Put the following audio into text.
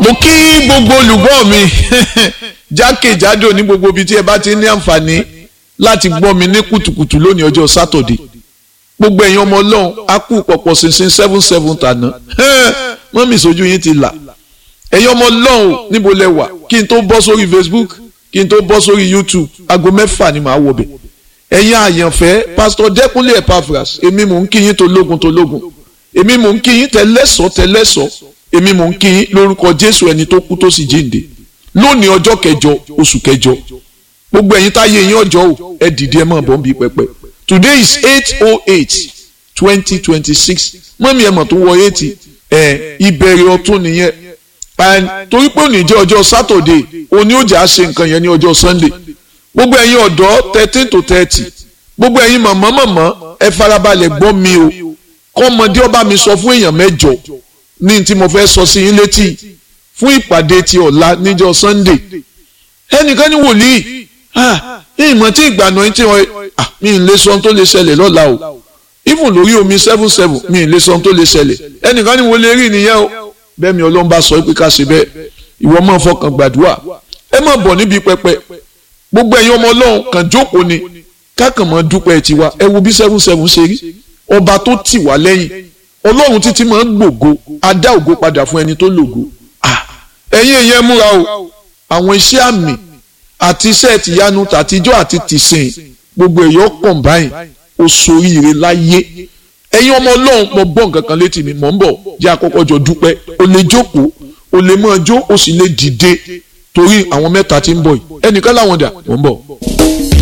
mo kí gbogbo olùgbọ́ mi jákèjádò ní gbogbo ibi tí ẹ bá ti ní àǹfààní láti gbọ́ mi ní kùtùkùtù lónìí ọjọ́ sátọ̀dé gbogbo ẹ̀yin ọmọ ọlọ́run á kú pọ̀pọ̀ ṣinṣin seven seven tàná mọ́mì sójú yín ti là ẹ̀yin ọmọ ọlọ́run níbo lẹ wà kí n tó bọ́ sórí Facebook kí n tó bọ́ sórí YouTube aago mẹ́fà ni màá wọ̀ bẹ̀ ẹ̀yin àyànfẹ́ pásítọ̀ Dẹ́kunlé Epaphras èmi mò ń kí yín tológun tológun èmi mò ń kí yín tẹlẹ́sọ̀ tẹlẹ́sọ̀ èmi mò ń kí yín lórúkọ Jésù ẹni tó kú tó sì jíǹde lónìí ọjọ́ kẹjọ oṣù kẹjọ gbogbo ẹ̀yin táyé yín ọjọ́ o ẹ dìde ẹ mọ̀ bọ́ ń bí pẹpẹ today is eight oh eight twenty twenty six mọ́mí ẹ̀ mọ̀ tó wọ eighty ẹ̀ ìbẹ̀rẹ̀ ọ̀tún nìyẹn torí pé òní jẹ́ ọjọ́ Saturday òní ó jà á ṣe nǹkan yẹn ní ọjọ́ Sunday gbogbo ẹ̀yin ọ̀dọ́ thirteen to thirty gbogbo ẹ̀yin mọ̀mọ́ mọ̀mọ́ ẹ farabalẹ̀ gbọ́ mi o kọ́mọdé ọba mi sọ fún èèyàn mẹ́jọ ní tí mo fẹ́ sọ sí yín létí fún ìpàdé ti ọ̀la níjọ́ Sunday ẹnìkan ní wòlíì ìmọ̀ tí ìgbàna yín tí wọ́n mi ì lè sọ ohun tó lè ṣẹlẹ̀ lọ́la o even lórí omi seven seven mi ì lè sọ ohun tó lè ṣẹlẹ̀ ẹnìkan ní wòlíì rí nìyẹn o bẹ́ẹ̀ mi ọlọ́run bá sọ pé ká ṣe bẹ́ẹ̀ ìwọ máa fọkàn gbàdúrà ẹ má bọ̀ níbi pẹpẹ gbogbo ẹ̀yin ọmọ ọlọ́run kàn jókòó ni kákan mọ́ dúpẹ́ tiwa ẹ wo bí seven seven ṣe rí ọba tó tì wá lẹ́yìn ọlọ́run títí máa ń gbògo adá ògo padà fún ẹni tó lògo ẹ̀yin èèyàn múra o àwọn iṣẹ́ àmì àti iṣẹ́ tìyanu tàtijọ́ àti tìsìn gbogbo èèyàn combine oṣooríire láyé ẹ̀yin ọmọ ọlọ́run mo gbọ́ nǹkan kan létí mi mò ń bọ̀ jẹ́ àkọ́kọ́ jọ dúpẹ́ o lè jókòó o lè máa jó o sì lè dìde torí àwọn mẹ́ta tí ń bọ̀ yìí ẹnìkan láwọn dà mò ń bọ̀.